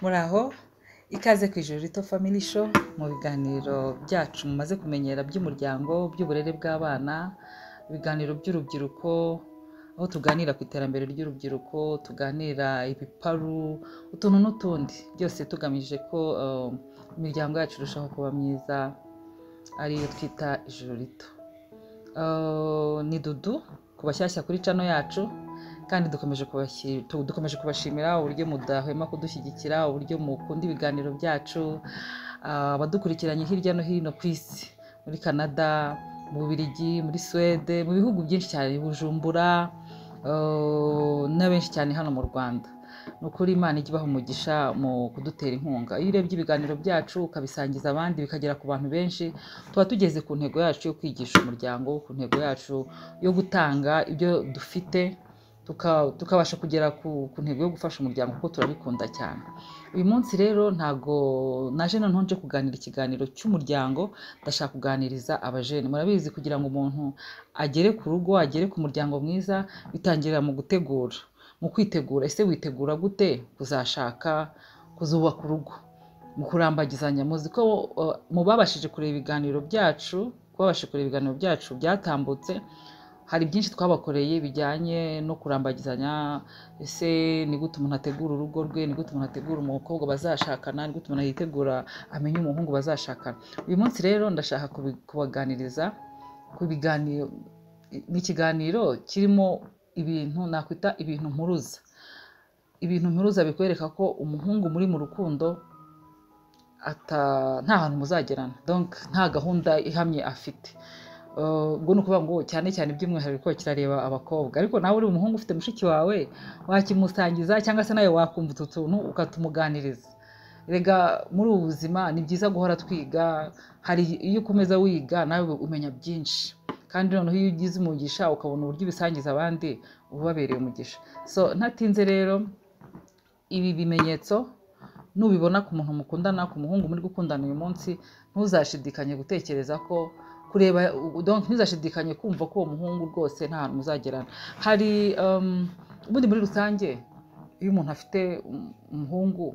muraho ikaze ku ijoro rito family show mu biganiro byacu mumaze kumenyera by'umuryango by'uburere bw'abana ibiganiro by'urubyiruko aho tuganira ku iterambere ry'urubyiruko tuganira ibiparu utuntu n'utundi byose tugamije ko eh, imiryango yacu irushaho kuba myiza ariyo twita ijoro rito Eh, ni dudu ku bashyashya kuri cano yacu kandi dukomeje kubashyi- tu- dukomeje kubashimira uburyo mudahwema kudushyigikira uburyo mukunda ibiganiro byacu Ah, abadukurikiranye hirya no hino ku isi muri canada mu bubiligi muri suwede mu bihugu byinshi cyane i bujumbura eh, na benshi cyane hano mu rwanda ni ukuri imana ijya ibaha umugisha mu kudutera inkunga iyo urebye ibiganiro byacu ukabisangiza abandi bikagera ku bantu benshi tuba tugeze ku ntego yacu yo kwigisha umuryango ku ntego yacu yo gutanga ibyo dufite tuka- tukabasha kugera ku, ku ntego yo gufasha umuryango kuko turabikunda cyane uyu munsi rero ntago naje noneho nje kuganira ikiganiro cy'umuryango ndashaka kuganiriza abajene murabizi kugira ngo umuntu agere ku rugo agere ku muryango mwiza bitangirira mu gutegura mu kwitegura ese witegura gute kuzashaka kuzubaka urugo mu kurambagizanya muzi ko uh, mu babashije kureba ibiganiro byacu kubabasha kureba ibiganiro byacu byatambutse hari byinshi twabakoreye bijyanye no kurambagizanya ese ni gute umuntu ategura urugo rwe ni gute umuntu ategura umukobwa bazashakana ni gute umuntu yitegura amenye umuhungu bazashakana uyu munsi rero ndashaka kubi- kubaganiriza ku biganiro ni ikiganiro kirimo ibintu nakwita ibintu mpuruza ibintu mpuruza bikwereka ko umuhungu muri mu rukundo ata- nta hantu muzagerana donc nta gahunda ihamye afite Uh, ubwo ni ukuvuga ngo cyane cyane by'umwihariko kirareba abakobwa ariko nawe uri umuhungu ufite mushiki wawe wakimusangiza cyangwa se nawe wakumva utu tuntu ukatumuganiriza rega muri ubu buzima ni byiza guhora twiga hari iyo ukomeza wiga nawe umenya byinshi kandi noneho iyo ugize umugisha ukabona uburyo ubisangiza abandi uba ubabereye umugisha so ntatinze rero ibi bimenyetso nubibona ku muntu mukundana ku muhungu muri gukundana uyu munsi ntuzashidikanye gutekereza ko kureba donc ntuzashidikanye kumva ko uwo muhungu rwose nta hantu muzagerana hari um, ubundi muri rusange iyo umuntu afite um- umuhungu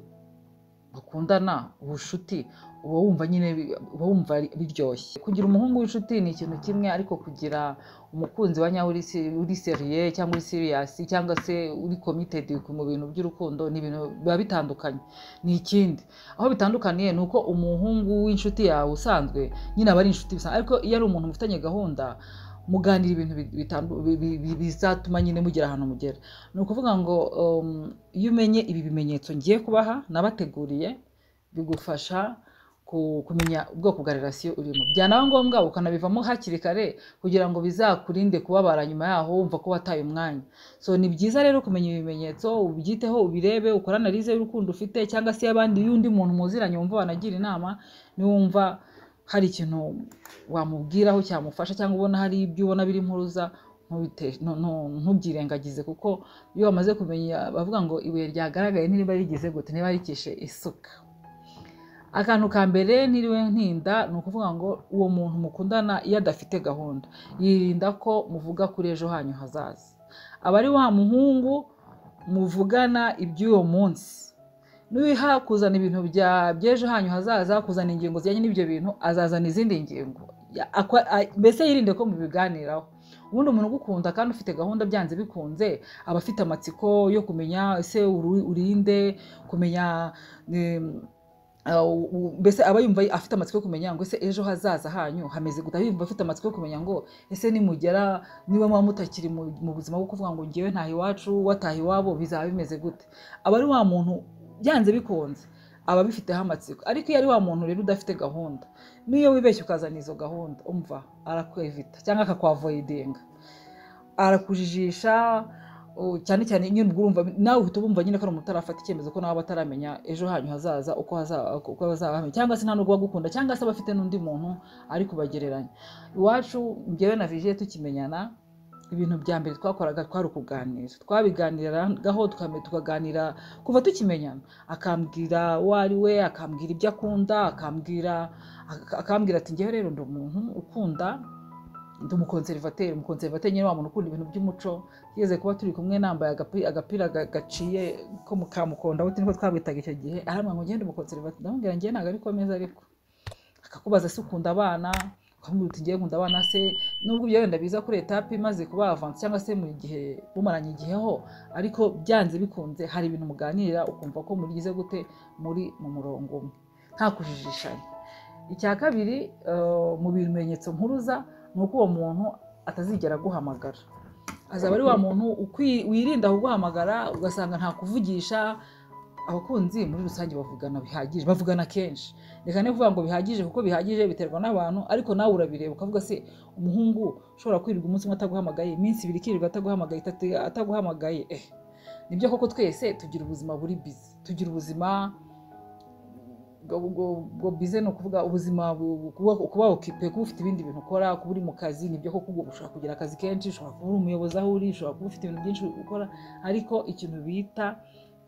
bakundana ubucuti uba wumva nyine bi- uba wumva ari- biryoshye kugira umuhungu w'inshuti ni ikintu kimwe ariko kugira umukunzi wa nyawe uri se- uri seriye cyangwa uri serious cyangwa se uri committed mu bintu by'urukundo ni ibintu biba bitandukanye ni ikindi aho bitandukaniye ni uko umuhungu w'inshuti yawe usanzwe nyine aba ari inshuti bisanzwe ariko iyo ari umuntu mufitanye gahunda muganira ibintu bi- bitandu- bi- bi- bi- bizatuma nyine mugera ahantu mugera ni ukuvuga ngo um, iyo umenye ibi bimenyetso ngiye kubaha nabateguriye bigufasha ku- kumenya ubwoko bwa relasiyo urimo byanaba ngombwa ukanabivamo hakiri kare kugira ngo bizakurinde kubabara nyuma yaho wumva ko wataye umwanya so ni byiza rero kumenya ibimenyetso ubyiteho ubirebe ukore analize y'urukundo ufite cyangwa se y'abandi y'undi muntu muziranye wumva wanagira inama niwumva hari ikintu wamubwiraho cyamufasha cyangwa ubona hari ibyo ubona biri impuruza ntubite- ntu- ntu- ntubyirengagize kuko iyo bamaze kumenya bavuga ngo ibuye ryagaragaye ntiriba rigeze gute niba rikishe isuka akantu ka mbere ntiriwe ntinda ni ukuvuga ngo uwo muntu mukundana iyo adafite gahunda yirinda ko muvuga kuri ejo hanyu hazaza aba ari wa muhungu muvugana iby'uwo munsi nuyiha kuzana ibintu bya- by'ejo hanyu hazaza kuzana ingingo zijyanye n'ibyo bintu azazana izindi ngingo Ya- akwa- a- mbese yirinde ko mubiganiraho ubundi umuntu ugukunda kandi ufite gahunda byanze bikunze aba afite amatsiko yo kumenya ese uru- urinde kumenya em, Uh, u- u- mbese aba yumva afite amatsiko yo kumenya ngo ese ejo hazaza hanyu hameze gute aba yumva afite amatsiko yo kumenya ngo ese nimugera niba muba mutakiri mu mu buzima bwo kuvuga ngo ngewe ntaha iwacu wataha iwabo bizaba bimeze gute aba ari wa muntu byanze bikunze aba abifiteho amatsiko ariko iyo ari wa muntu rero udafite gahunda n'iyo wibeshye ukazana izo gahunda umva arakwevita cyangwa akakwavoyidinga arakujijisha u- cyane cyane nyine ubwo urumva nawe uhita wumva nyine ko ari umuntu utarafata icyemezo ko nawe aba ataramenya ejo hanyu hazaza uko haza- uko bazaba bameze. cyangwa se nta nubwo bagukunda cyangwa se abafite n'undi muntu ari kubagereranya iwacu njyewe na vigiye tukimenyana ibintu bya mbere twakoraga twari ukuganira twabiganiragaho tukame- tukaganira kuva tukimenyana akambwira uwo ari we akambwira ibyo akunda akambwira ak- akambwira ati njyewe rero ndi umuntu ukunda ndi umukonservateri umukonservateri nyine wa muntu ukunda ibintu by'umuco yeze kuba turi kumwe nambaye agapi- agapira ga- gaciye ko mu kamukonda buti niko twabitaga icyo gihe arambwira ngo ugende umukonservateri ndamubwira ngiye ntabwo ariko meza ariko akakubaza se ukunda abana ukamubwira uti ngiye nkunda abana se nubwo ibyo wenda biza kuri etape imaze kuba avanse cyangwa se mu gihe mumaranye igiheho ariko byanze bikunze hari ibintu muganira ukumva ko murigize gute muri mu murongo umwe nta kujijishanya icya kabiri eh, mu bimenyetso mpuruza ni uko uwo muntu atazigera aguhamagara azaba ari wa muntu ukwi- wirinda kuguhamagara ugasanga nta kuvugisha abakunzi muri rusange bavugana bihagije bavugana kenshi reka ne kuvuga ngo bihagije kuko bihagije biterwa n'abantu ariko nawe urabireba ukavuga se umuhungu ushobora kwirirwa umunsi umwe ataguhamagaye iminsi ibiri ikirirwa ataguhamagaye itatu ataguhamagaye eh nibyo koko twese tugira ubuzima buri bizi tugira ubuzima ubwo bize ni ukuvuga ubuzima bu- kuba kuba okipe kuba ufite ibindi bintu ukora kuba uri mu kazi nibyo koko ubu ushobora kugira akazi kenshi ushobora kuba uri umuyobozi aho uri ushobora kuba ufite ibintu byinshi ukora ariko ikintu bita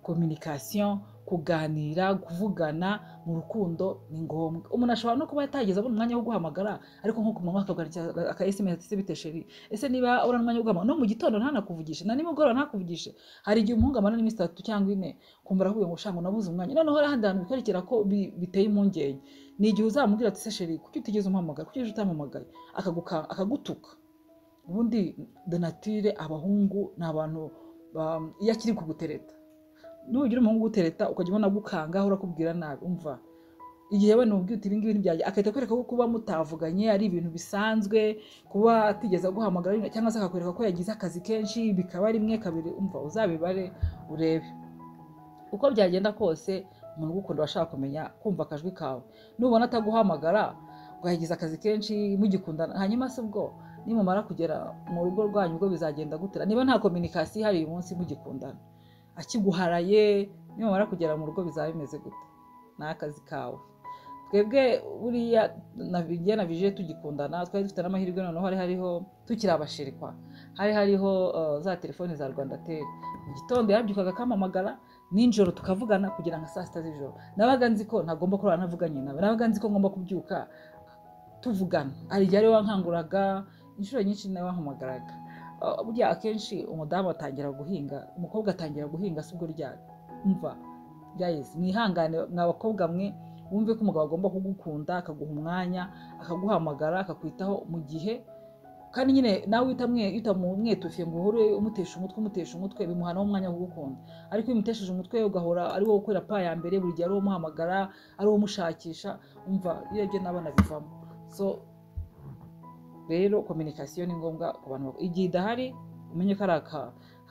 kominikasiyo kuganira kuvugana mu rukundo ni ngombwa umuntu ashobora no kuba yatageza abona umwanya wo guhamagara ariko nko ku manywa akakwandikira aka esemesi ati se bite sheri ese niba ubona umwanya wo guhamagara no mu gitondo ntanakuvugishe na nimugoroba ntakuvugishe hari igihe umuhungu amara n'iminsi itatu cyangwa ine kumva arahuye ngo shango nabuze umwanya noneho hari ahandi hantu bikwerekera ko bi- biteye impungenge ni igihe uzamubwira ati se sheri kuki utigeze umpamagara kuki ejo utampamagaye akaguka- akagutuka ubundi donatire abahungu ni abantu ba- iyo akiri kugutereta nugira umuhungu ugutereta ukajya ubona agukangaho urakubwira nabi umva igihe wenda umubwiye uti ibingibi ntibyaje agahita akwereka ko kuba mutavuganye ari ibintu bisanzwe kuba atigeze aguhamagara cyangwa se akakwereka ko yagize akazi kenshi bikaba rimwe kabiri umva uzabibare urebe uko byagenda kose umuntu ugukunda aba ashaka kumenya kumva akajwi kawe nubona ataguhamagara ngo yagize akazi kenshi mugikundana hanyuma se ubwo nimumara kugera mu rugo rwanyu ubwo bizagenda gutera niba nta kominikasiyo ihari uyu munsi mugikundana akiguharaye nimumara kugera mu rugo bizaba bimeze gute ni akazi kawe twebwe buriya na njye na vije tugikundana twari dufite n'amahirwe noneho hari hariho tukiri abashirikwa hari hariho eh, za telefoni za rwanda teri mu gitondo yabyukaga akampamagara nijoro tukavugana kugera nka saa sita z'ijoro nabaga nzi ko ntagomba kurara navuganye nawe nabaga nzi ko ngomba kubyuka tuvugana hari igihe ariwe wankanguraga inshuro nyinshi nawe wampamagaraga Ah, burya akenshi umudamu atangira guhinga umukobwa atangira guhinga si ubwo ryari umva byayezi mwihangane mwabakobwa mwe wumve ko umugabo agomba kugukunda akaguha umwanya akaguhamagara akakwitaho mu gihe kandi nyine nawe utamwetufiye ngo uhore umutesha umutwe umutesha umutwe bimuha nawe umwanya wo kugukunda ariko iyo umutesheje umutwe ugahora ari wowe ukorera pa ya mbere buri gihe ari wowe umuhamagara ari wowe umushakisha umva iyo byo nabona bivamo so rero kominikasiyo ni ngombwa ku bantu bak- igihe idahari umenye ko ari aka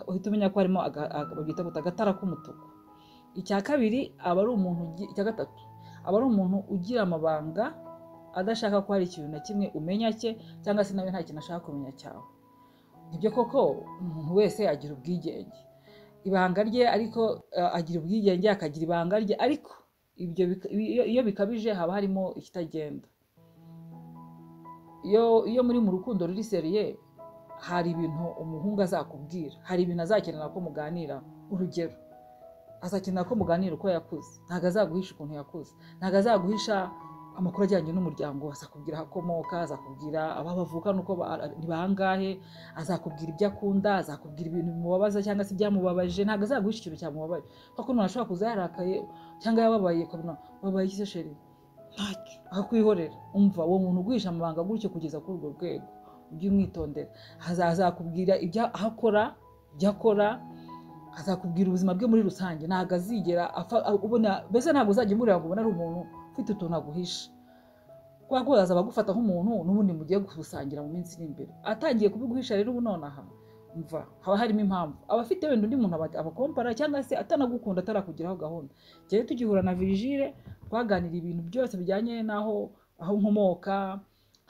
uhita umenya ko harimo aga- aga- babyita guta agatara k'umutuku icya kabiri aba ari umuntu ugi- icya gatatu aba ari umuntu ugira amabanga adashaka ko hari ikintu na kimwe umenya cye cyangwa se nawe nta kintu ashaka kumenya cyawe nibyo koko umuntu wese agira ubwigenge ibanga rye ariko eh, agira ubwigenge akagira ibanga rye ariko ibyo bika- iyo- iyo bikabije haba harimo ikitagenda iyo iyo muri mu rukundo ruri seriye hari ibintu umuhungu azakubwira hari ibintu azakenera ko muganira urugero azakenera ko muganira uko yakuze ntabwo azaguhisha ukuntu yakuze ntabwo azaguhisha amakuru ajyanye n'umuryango we. azakubwira aho akomoka azakubwira aho bavukana uko ba- ni bangahe azakubwira ibyo akunda azakubwira ibintu bimubabaza cyangwa se ibyamubabaje ntabwo azaguhisha ikintu cyamubabaje kuko umuntu ashobora kuza yarakaye cyangwa yababaye ukabona wabaye iki se sheri ntacyo akakwihorera umva uwo muntu uguhisha amabanga gutyo kugeza kuri urwo rwego ujye umwitondera Aza- azakubwira ibyo akora ibyo akora azakubwira ubuzima bwe muri rusange ntabwo azigera afa- ubona mbese ntabwo uzajya umureba ngo ubone ari umuntu ufite utuntu aguhisha kubera ko azaba agufata nk'umuntu n'ubundi mugiye gusangira mu minsi iri imbere atangiye kubiguhisha rero ubu nonaha mva haba harimo impamvu aba afite wenda undi muntu aba- abakompara cyangwa se atanagukunda atarakugiraho gahunda njyewe tugihura na virgile twaganira ibintu byose bijyanye n'aho aho nkomoka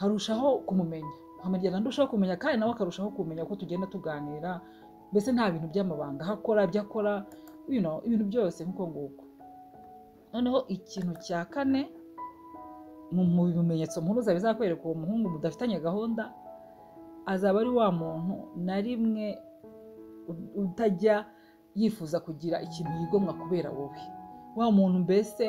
harushaho kumumenya nkamugenda ndushaho kumenya kandi nawe akarushaho kumenya uko tugenda tuganira mbese nta bintu by'amabanga aho akora ibyo akora you know, ibintu byose nk'uko nguko noneho ikintu cya kane mu mu bimenyetso mpuruza bizakwereka uwo muhungu mudafitanye gahunda azaba ari wa muntu na rimwe u- utajya yifuza kugira ikintu yigomwa kubera wowe wa muntu mbese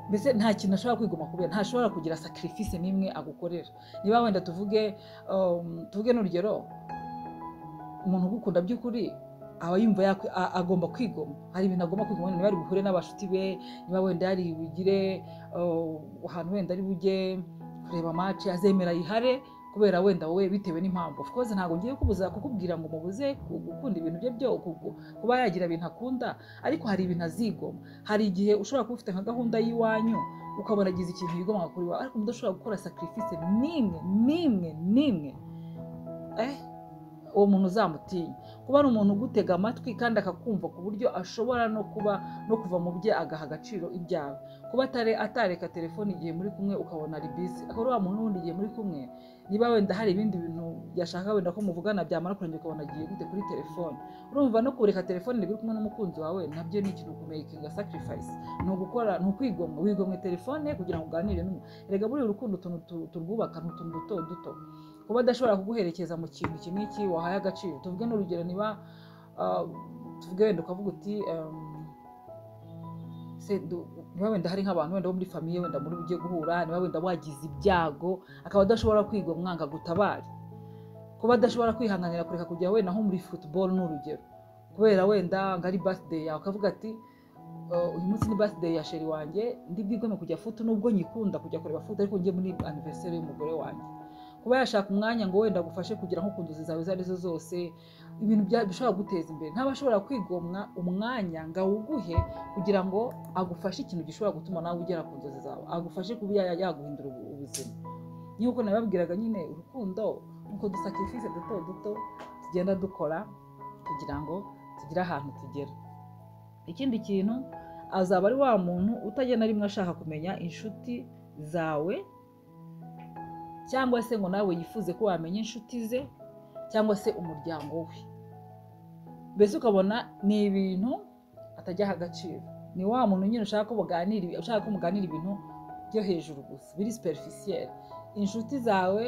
mbese nta kintu ashobora kwigoma kubera ntashobora kugira sacrifice n'imwe agukorera niba wenda tuvuge um, tuvuge n'urugero umuntu ugukunda by'ukuri aba yumva yakwi- a- agomba kwigoma hari ibintu agomba kwigoma niba ari buhure n'abashuti be niba wenda yari bugire uh, ahantu wenda ari bujye kureba match azemera yihare kubera wenda wowe bitewe n'impamvu of course ntabwo ngiye kubuza kukubwira ngo mubuze ku- gukunda ibintu bye byo ku- kuba yagira ibintu akunda ariko hari ibintu azigoma hari igihe ushobora kuba ufite nka gahunda y'iwanyu ukabona agize ikintu yigomwa kuri wawe ariko mudashobora gukora sacrifice n'imwe n'imwe n'imwe eh uwo muntu uzamutinya kuba ari umuntu ugutega amatwi kandi akakumva ku buryo ashobora no kuba no kuva mu bye agaha agaciro ibyawe kuba atare atareka telefone igihe muri kumwe ukabona ari bisi akaba ari wa muntu wundi igihe muri kumwe niba wenda hari ibindi bintu byashaka wenda ko muvugana byamara kurangira ukabona agiye gute kuri telefone urumva no kureka telefone iri kumwe n'umukunzi wawe nabyo ni ikintu kumekinga sacrifice ni ugukora ni ukwigomwa wigomwe telefone kugira ngo uganire n'umuntu erega buriya urukundo utuntu tu- turwubaka ni utuntu duto duto kuba adashobora kuguherekeza mu kintu iki n'iki wahaye agaciro tuvuge n'urugero niba ah, tuvuge wenda ukavuga uti ehm, se du- niba wenda hari nk'abantu wenda bo muri famiye wenda muri ugiye guhura niba wenda wagize ibyago akaba adashobora kwiga umwanga gutabara kuba adashobora kwihanganira kureka kujya wenda nko muri football ni urugero kubera wenda ngo ari birthday yawe akavuga ati "Uh, uyu munsi ni birthday ya sheri wanjye ndi bwigome kujya futu nubwo nyikunda kujya kureba futu ariko njye muri anniversaire y'umugore wanjye kuba yashaka umwanya ngo wenda agufashe kugera nko ku nzozi zawe izo arizo zose ibintu bya- bishobora guteza imbere ntabashobora kwigomwa umwanya ngo awuguhe kugira ngo agufashe ikintu gishobora gutuma nawe ugera ku nzozi zawe agufashe kuba ya- yaguhindura ubu- ubuzima nk'uko nababwiraga nyine urukundo nk'uko dusakifize duto duto tugenda dukora kugira ngo tugire ahantu tugera ikindi kintu azaba ari wa muntu utagenda rimwe ashaka kumenya inshuti zawe cyangwa se ngo nawe yifuze ko wamenya inshuti ze cyangwa se umuryango we mbese ukabona ni ibintu atajyaha agaciro ni wa muntu nyine ushaka ko baganira ushaka ko muganira ibintu byo hejuru gusa biri superficiel inshuti zawe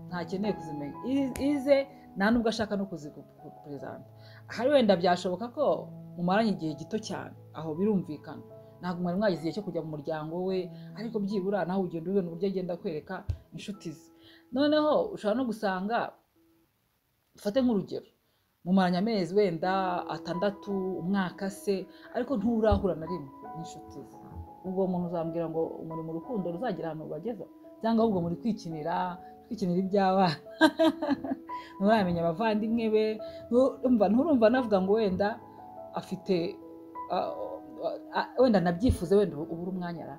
ntakeneye kuzimenya I- ize nta nubwo ashaka no kuzikuperezanta hari wenda byashoboka ko mumaranye igihe gito cyane aho birumvikana ntabwo mwari mwagize igihe cyo kujya mu muryango we ariko byibura nawe ugenda ubibona uburyo agenda akwereka inshuti ze noneho ushobora no gusanga ufate nk'urugero mumaranye amezi wenda atandatu umwaka se ariko nturahura na rimwe n'inshuti ze ubwo umuntu uzambwira ngo muri mu rukundo ruzagira ahantu rubageza cyangwa ahubwo muri kwikinira twikinira iby'abana nturamenya abavandimwe be Ntu- umva, nturumva navuga ngo wenda afite ah, ah, wenda anabyifuze wenda ubura umwanya ara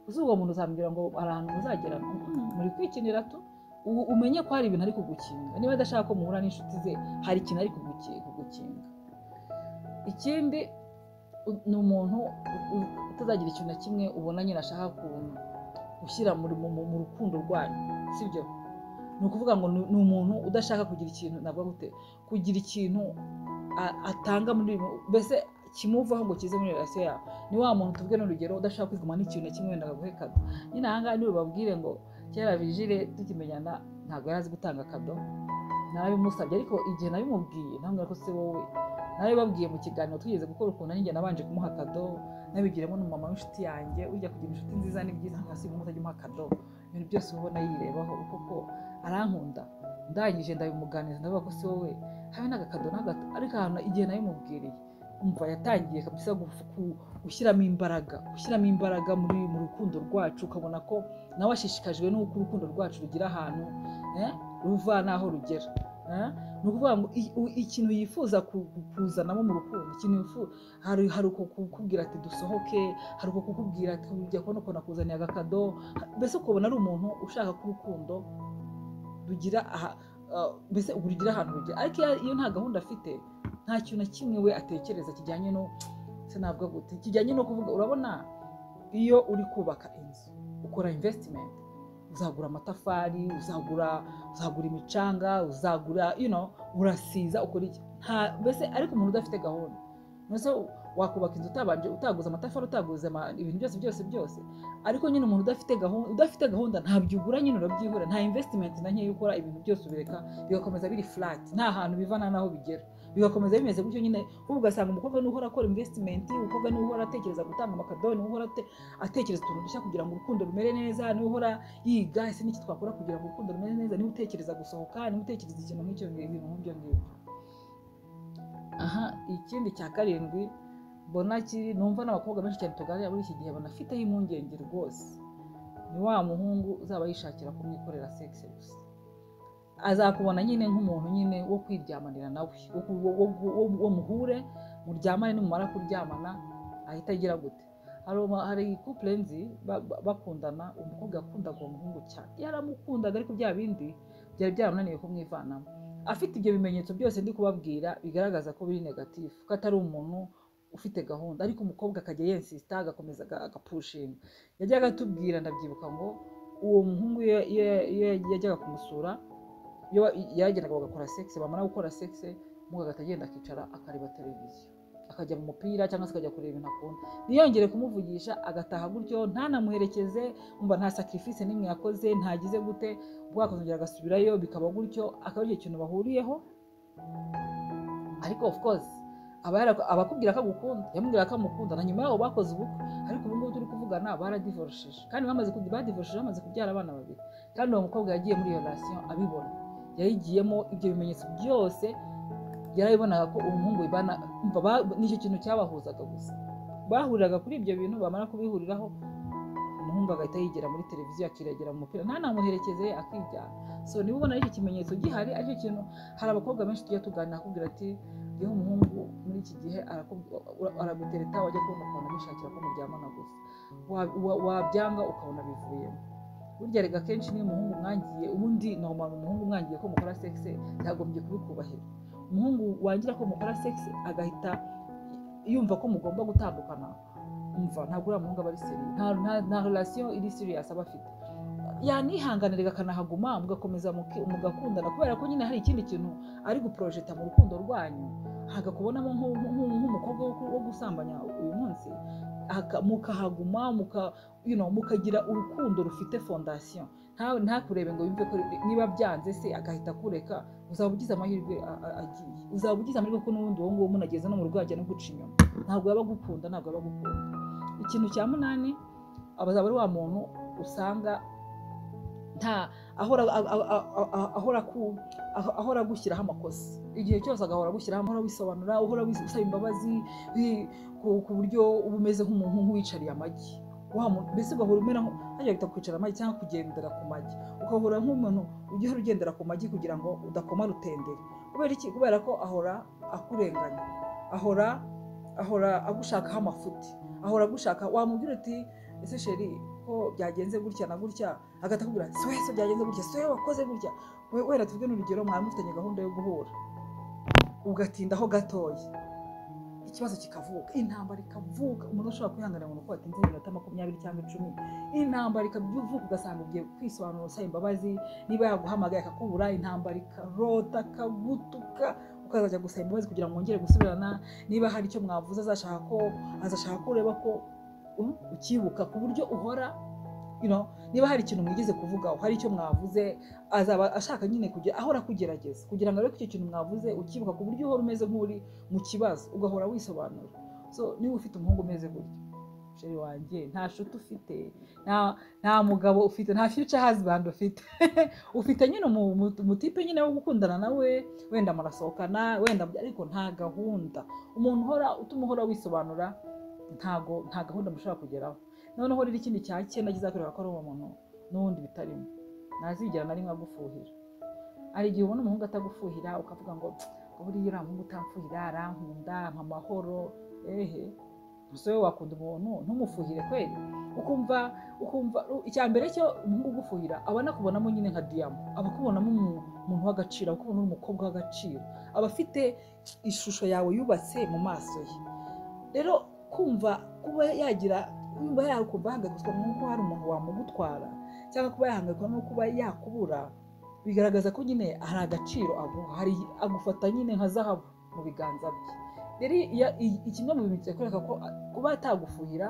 uzi uwo muntu uzambwira ngo hari ahantu muzagera Mm, muri kwikinira tu u- umenye ko hari ibintu ari kugukinga niba adashaka ko muhura n'inshuti ze hari ikintu ari kuguki- kugukinga ikindi u- ni umuntu u- u- utazagira ikintu na kimwe ubona nyine ashaka ku- gushyira muri- mu mu- mu rukundo rwanyu sibyo ni ukuvuga ngo ni- ni umuntu udashaka kugira ikintu navuga gute kugira ikintu a- atanga muri mbese kimuvaho ngo kize muri relasiyo yawe ni wa muntu tuvuge n'urugero udashaka kwiguma n'ikintu na kimwe wenda akaguhe kado nyine aha ngaha niwe babwire ngo kera vigile tukimenyana ntabwo yari azi gutanga kado narabimusabye ariko igihe nabimubwiye namubwira ko se wowe narabibabwiye mu kiganiro twigeze gukora ukuntu nanjye nabanje kumuha kado nabigiramo n'umumama w'inshuti yanjye ujya kugira inshuti nziza ni byiza nka si umuntu utajya umuha kado ibintu byose uba ubona yirebaho koko arankunda ndangije ndabimuganiriza ndavuga ko se wowe habe n'agakado n'agato ariko ahantu igihe nabimubwiriye umva yatangiye kabisa gufu- ku- gushyiramo imbaraga gushyiramo imbaraga muri mu rukundo rwacu ukabona ko nawe ashishikajwe n'uko urukundo rwacu rugira ahantu eh, ruva n'aho rugera eh. ni ukuvuga ngo i- u- ikintu yifuza ku- ku- kuzanamo mu rukundo ikintu yifu- hari hari uko kukubwira ati dusohoke hari uko kukubwira ati ujya kubona ukuntu akuzaniye agakado ha- mbese ukabona ari umuntu ushaka ko urukundo rugira aha- ah, mbese rugira ahantu rugera ariko iyo- iyo nta gahunda afite nta kintu na kimwe we atekereza kijyanye no sinavuga gute kijyanye no kuvuga urabona iyo uri kubaka inzu ukora invesitimenti uzagura amatafari uzagura uzagura imicanga uzagura you know, urasiza ukora iki nta mbese ariko umuntu udafite gahunda mbese wakubaka inzu utabanje utaguze amatafari utaguze ama- ibintu byose byose byose ariko nyine umuntu udafite gahunda udafite gahunda ntabyo ugura nyine urabyihura nta invesitimenti na nkeya ukora ibintu byose ubireka bigakomeza biri furati nta hantu biva nta n'aho bigera bigakomeza bimeze gutyo nyine kuko ugasanga umukobwa niwe uhora akora invesitimenti umukobwa niwe uhora atekereza gutanga amakadoni niwe uhora ate- atekereza utuntu dushya kugira ngo urukundo rumere neza niwe uhora yiga ese n'iki twakora kugira ngo urukundo rumere neza niwe utekereza gusohoka niwe utekereza ikintu nk'icyo ibintu nk'ibyo ngibyo aha ikindi cya karindwi mbona kiri numva n'abakobwa benshi cyane tuganira muri iki gihe banafiteho impungenge rwose ni wa muhungu uzaba yishakira kumwikorera sekisi gusa azakubona nyine nk'umuntu nyine wo kwiryamanira nawe wo ku- wo- wo- wo- wo muhure muryamane nimumara kuryamana ahita agira gute hari uma- hari couple nzi ba- ba- bakundana umukobwa yakundaga uwo muhungu cyane yaramukundaga ariko bya bindi byari byaramunaniye kumwivanamo afite ibyo bimenyetso byose ndi kubabwira bigaragaza ko biri negatifu ko atari umuntu ufite gahunda ariko umukobwa akajya yensisita agakomeza aga- agapushinga yajyaga atubwira ndabyibuka ngo uwo muhungu iyo iyo- iyo yajyaga kumusura iyo wa- yaragendaga bagakora sexe bamara gukora sexe umukobwa agahita agenda akicara akareba televiziyo akajya mu mupira cyangwa se akajya kureba ibintu akunda ntiyongere kumuvugisha agataha gutyo ntanamuherekeze umva nta sacrifice n'imwe yakoze ntagize gute bwakongera agasubirayo bikaba gutyo akaba ari ikintu bahuriyeho ariko of course aba yara- aba akubwira ko agukunda yamubwira ko amukunda na nyuma yaho bakoze ubukwe ariko ubu ngubu turi kuvugana baradivorishije kandi bamaze kuby- badivorishije bamaze kubyara abana babiri kandi uwo mukobwa yagiye muri iyo relation abibona yayigiyemo ibyo bimenyetso byose yarabibonaga ko umuhungu ibana umva ba- nicyo kintu cyabahuzaga gusa bahuriraga kuri ibyo bintu bamara kubihuriraho umuhungu agahita yigira muri televiziyo akiragera mu mupira nta namuherekeze akijyana so niba ubona ari icyo kimenyetso gihari aricyo kintu hari abakobwa benshi tujya tuganira akubwira ati yewe umuhungu muri iki gihe arakubw- ura- aragutereta wajya kubona ukuntu abishakira ko muryamana gusa Wa- wa- wabyanga ukabona bivuyemo burya rega akenshi niyo umuhungu mwangiye ubundi nomara umuhungu mwangiye ko mukora sexe yagombye kubikubahira umuhungu wangira ko mukora sexe agahita yumva ko mugomba gutandukana umva ntabwo uriya muhungu aba ari seri nta, nta, nta relation iri serious aba afite yanihanganiraga akanahaguma mugakomeza muki- mugakundana kubera ko nyine hari ikindi kintu ari guprojeta mu rukundo rwanyu hagakubonamo nk'u- nk'u- nk'umukobwa wo ku- wo gusambanya uyu munsi aka- mukahaguma muka you know, mukagira urukundo rufite fondasiyo nta- ntakurebe ngo yumve ko niba byanze se agahita akureka uzaba ugize amahirwe a- a- agiye uzaba ugize amahirwe ko n'ubundi uwo nguwo munageze no mu rugo yajya no guca inyuma ntabwo yaba agukunda ntabwo yaba agukunda ikintu cya munani abazaba ari wa muntu usanga nta ahora a- a- a- a- a- ahora ku- aho- ahora agushyiraho amakosa igihe cyose agahora agushyiraho ahora wisobanura uhora wis- usaba imbabazi wi- ku ku buryo uba umeze nk'umuntu wicariye amagi wa muntu mbese ugahora umera nko hajya bita kwicara amagi cyangwa kugendera ku magi ugahora nk'umuntu ujya uhora ugendera ku magi kugira ngo udakoma rutendere kubera iki kubera ko ahora akurenganya ahora ahora agushakaho amafuti ahora agushaka wamubwira uti ese sheri ko byagenze gutya na gutya agahita akubwira si wowe se byagenze gutya si wowe wakoze gutya We- wenda tuvuge n'urugero mwari mufitanye gahunda yo guhura ugatindaho gatoya ikibazo kikavuka intambara ikavuka umuntu ashobora kwihangana ngo ni uko watinze iminota makumyabiri cyangwa icumi intambara ikavuka ugasanga ugiye kwisobanura usaba imbabazi niba yaguhamagaye akakubura intambara ikarota akagutuka ukazajya gusaba imbabazi kugira ngo wongere gusubirana niba hari icyo mwavuze azashaka ko azashaka ko ureba ko um, ukibuka ku buryo uhora you know, niba hari ikintu mwigeze kuvugaho hari icyo mwavuze azaba ashaka nyine kugira ahora kugerageza kugira ngo arebe ko icyo kintu mwavuze ukibuka ku buryo uhora umeze nk'uri mu kibazo ugahora wisobanura so niba ufite umuhungu umeze gutya sheri wanjye nta shuti ufite nta, nta mugabo ufite nta future husband ufite ufite nyine umu- umu- umutipe nyine wo gukundana nawe wenda murasohokana wenda ariko nta gahunda umuntu uhora utuma uhora wisobanura ntago nta gahunda mushobora kugeraho noneho rero ikindi cya cyenda kizakwereka ko ari uwo muntu n'ubundi bitarimo ntazigera na rimwe agufuhira hari igihe ubona umuhungu atagufuhira ukavuga ngo "Ngo buriya uriya muhungu utamfuhira arankunda ampa amahoro ehe gusa wowe wakunda umuntu ntumufuhire kweli ukumva ukumva icya mbere cyo umuhungu ugufuhira aba anakubonamo nyine nka diyama aba akubonamo umu- umuntu w'agaciro aba akubona uri umukobwa w'agaciro aba afite ishusho yawe yubatse mu maso ye rero kumva kuba yagira kumva yakumva yahangayikishwa n'uko hari umuntu wamugutwara cyangwa kuba yahangayikwa no kuba yakubura bigaragaza ko nyine hari agaciro aguha hari agufata nyine nka zahabu mu biganza bye rero iya- i- i- kimwe mu bintu kikwereka ko a- kuba atagufuhira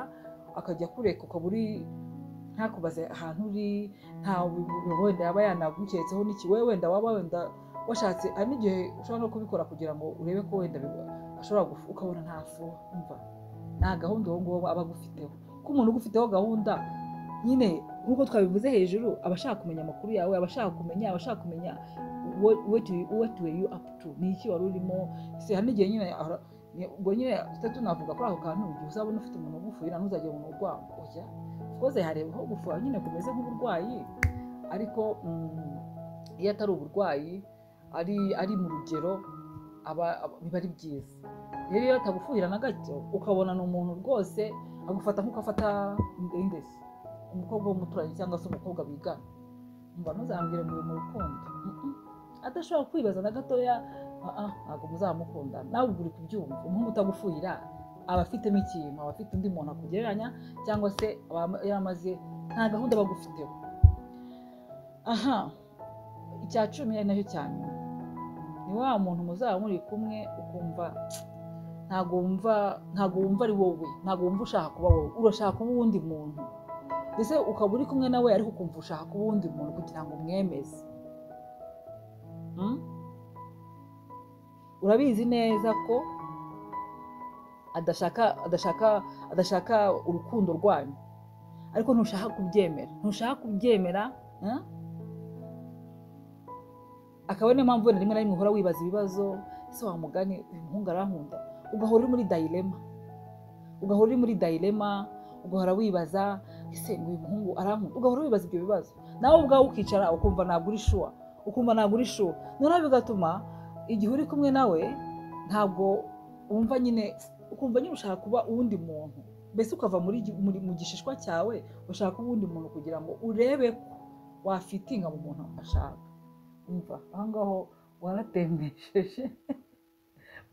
akajya kureka ukaba uri ntakubaze ahantu uri nta wenda yaba yanaguketseho n'iki wowe wenda waba wenda washatse hari n'igihe ushobora no kubikora kugira ngo urebe ko wenda biba- ashobora gufu ukabona ntafu umva nta gahunda uwo nguwo aba agufiteho ko umuntu ugufiteho gahunda nyine nk'uko twabivuze hejuru aba ashaka kumenya amakuru yawe aba ashaka kumenya aba ashaka kumenya what- what you- what were you up to ni iki wari urimo se hari n'igihe nyine ara- ni- ubwo nyine tutari tunavuga kuri ako kantu igihe uzabona ufite umuntu ugufuhira ntuzajye mu urwango oya koze hareba aho gufuha nyine kumeze nk'uburwayi ariko mm, iyo atari uburwayi ari ari mu rugero aba aba- biba ari byiza rero iyo atagufuhira na gato ukabona ni umuntu rwose agufata nk'uko afata indesi umukobwa w'umuturanyi cyangwa se umukobwa bigana mba ntuzambwire ngo uri mu rukundo Mm-mm. adashobora kwibaza na gatoya "Ah, ah, ntabwo muzamukunda nawe ubwo uri kubyumva umuhungu utagufuhira aba afitemo ikintu aba afite undi muntu akugereranya cyangwa se aba yamaze nta gahunda bagufiteho aha icya cumi ari nacyo cya nyuma ni wa muntu muzaba muri kumwe ukumva ntabwo wumva ntabwo wumva ari wowe ntabwo wumva ushaka kuba wowe urashaka kuba uwundi muntu ndetse ukaba uri kumwe nawe ariko ukumva ushaka kuba uwundi muntu kugira ngo umwemeze Mm? urabizi neza ko adashaka adashaka adashaka urukundo rwanyu ariko ntushaka kubyemera ntushaka kubyemera mm? akaba ari niyo mpamvu wenda rimwe na rimwe uhora wibaza ibibazo ese wa mugani uyu muhungu arankunda ugahora uri muri dayirema ugahora uri muri dayirema ugahora wibaza ese uyu muhungu arankunda ugahora wibaza ibyo bibazo nawe ubwawe ukicara ukumva ntabwo uri shuwa ukumva ntabwo uri shuwa noneho bigatuma igihe uri kumwe nawe ntabwo wumva nyine ukumva nyine ushaka kuba uwundi muntu mbese ukava muri gi- muri- mu gishishwa cyawe ushaka kuba uwundi muntu kugira ngo urebe ko wafitinga mu muntu ashaka umva aho ngaho waratembesheje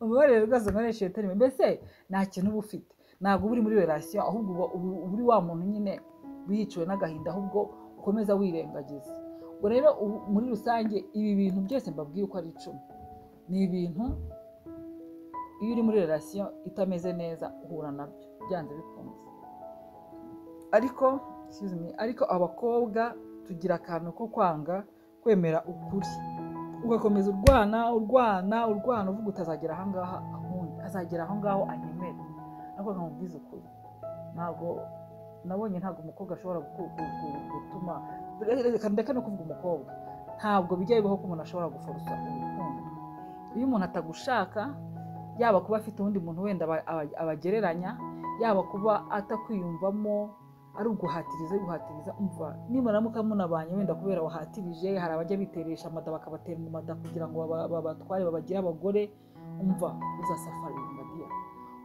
umubare rwose nkoresheje terime mbese nta kintu uba ufite ntabwo uba uri muri relasiyo ahubwo uba uba- uba uri wa muntu nyine wiyiciwe n'agahinda ahubwo ukomeza wirengagiza ubwo rero ubu muri rusange ibi bintu byose mbabwiye uko ari icumi ni ibintu iyo uri muri relasiyo itameze neza uhura nabyo byanze bikunze ariko excuse me, ariko abakobwa tugira akantu ko kwanga kwemera ukuri ugakomeza urwana urwana urwana uvuga utazagera ahangaha akundi azagera aho ngaho anyemera ntabwo nkamubwiza ukuri ntabwo nabonye ntabwo umukobwa ashobora gu- gu- gu- gutuma reka ndeka no kuvuga umukobwa ntabwo bijya bibaho ko umuntu ashobora guforosa urukundo iyo umuntu atagushaka yaba kuba afite undi muntu wenda aba- aba- abagereranya yaba kuba atakwiyumvamo ari uguhatiriza ari guhatiriza umva nimuramuka munabanye wenda kubera wahatirije hari abajya biteresha amada bakabatera mu mada kugira ngo baba- babatware babagire abagore umva uzasafara imbadiya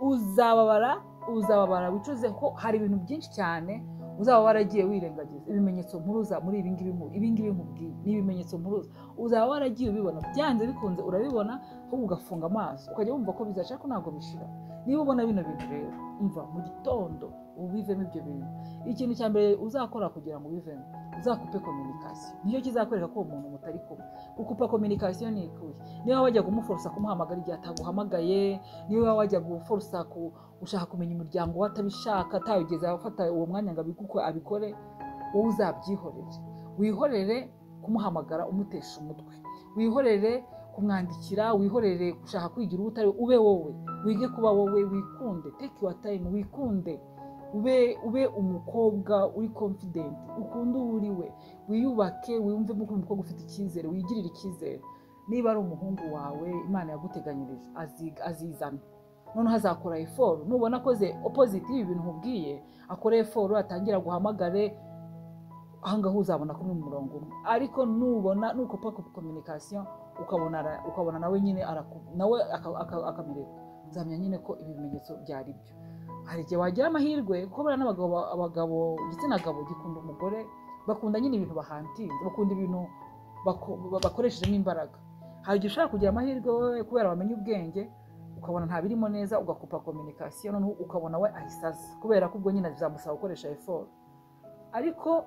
uzababara uzababara wicuze ko hari ibintu byinshi cyane uzaba waragiye wirengagiza ibimenyetso mpuruza muri ibi ngibi mu- ibi ngibi nkubwiye ni ibimenyetso mpuruza uzaba waragiye ubibona byanze bikunze urabibona ahubwo ugafunga amaso ukajya wumva ko bizaca ko ntabwo bishira niba ubona bino bintu rero umva mu gitondo ubivemo ibyo bintu ikintu cya mbere uzakora kugira ngo ubivemo uzakupe kominikasiyo nicyo kizakwereka ko uwo muntu mutari kumwe gukupa kominikasiyo ni ikuye niba wajya kumuforosa kumuhamagara igihe ataguhamagaye niba wajya guforosa ku ushaka kumenya umuryango we atabishaka atawugeze afata uwo mwanya ngo abiguko abikore wowe uzabyihorere wihorere kumuhamagara umutesha umutwe wihorere kumwandikira wihorere gushaka kwigira uwo utari we, ube wowe wige kuba wowe wikunde take your time wikunde ube ube umukobwa uri confident ukunde uwo uri we wiyubake wiyumvemo ko uri umukobwa ufite icyizere wigirire icyizere niba ari umuhungu wawe imana yaguteganyirije azi- azizana noneho azakora eforo nubona akoze opposite y'ibi bintu nkubwiye akora eforo atangira guhamagare ahangaha uzabona ko uri mu murongo umwe ariko nubona nukopa kominikasiyo ukabona ara- ukabona nawe nyine araku- nawe aka- aka- akamireka uzamenya nyine ko ibi bimenyetso byari byo hari igihe wagira amahirwe kuko buriya n'abagabo ba- abagabo igitsina gabo gikunda umugore bakunda nyine ibintu bahantinze bakunda ibintu bako- ba- bakoreshejemo imbaraga hari igihe ushobora kugira amahirwe wowe kubera wamenye ubwenge ukabona ntabirimo neza ugakupa kominikasiyo noneho ukabona we ahise aza kubera ko ubwo nyine bizamusaba gukoresha eforo ariko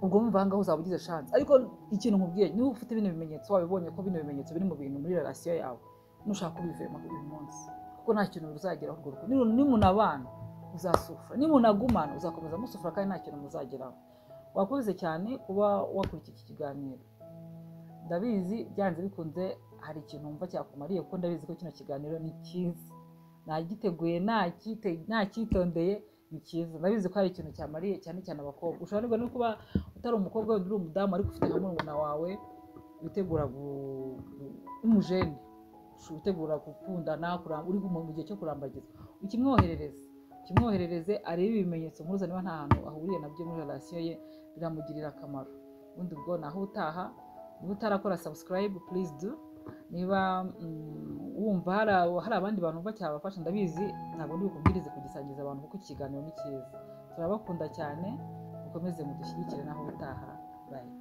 ubwo wumva ahangaha uzaba ugize chance ariko ikintu nkubwiye niba ufite bino bimenyetso wabibonye ko bino bimenyetso biri mu bintu muri relasiyo yawe nushaka kubivema uyu munsi kuko nta kintu ruzageraho urwo rukundo Nimu- nimunabana uzasufura nimunagumana uzakomeza musufura kandi nta kintu muzageraho wakoze cyane kuba wakurikira iki kiganiro ndabizi byanze bikunze hari ikintu wumva cyakumariye kuko ndabizi ko kino kiganiro ni cyiza nagiteguye nacyitondeye ni cyiza ndabizi ko hari ikintu cyamariye cyane cyane abakobwa ushobora no kuba utari umukobwa wenda uri umudamu ariko ufite nka murumuna wawe witegura w'umujene utegura gukundana uri mu gihe cyo kurambagizwa ukimwoherereza kimwoherereze arebe ibimenyetso mpuruza niba nta hantu ahuriye nabyo muri relasiyo ye biramugirira akamaro ubundi ubwo naho utaha niba utarakora sabusikarayibu purizi do niba wumva hari abandi bantu bumva cyabafasha ndabizi ntabwo ndi bukubwirize kugisangiza abantu kuko ikiganiro ni cyiza turabakunda cyane mukomeze mudushyigikire naho utaha bayi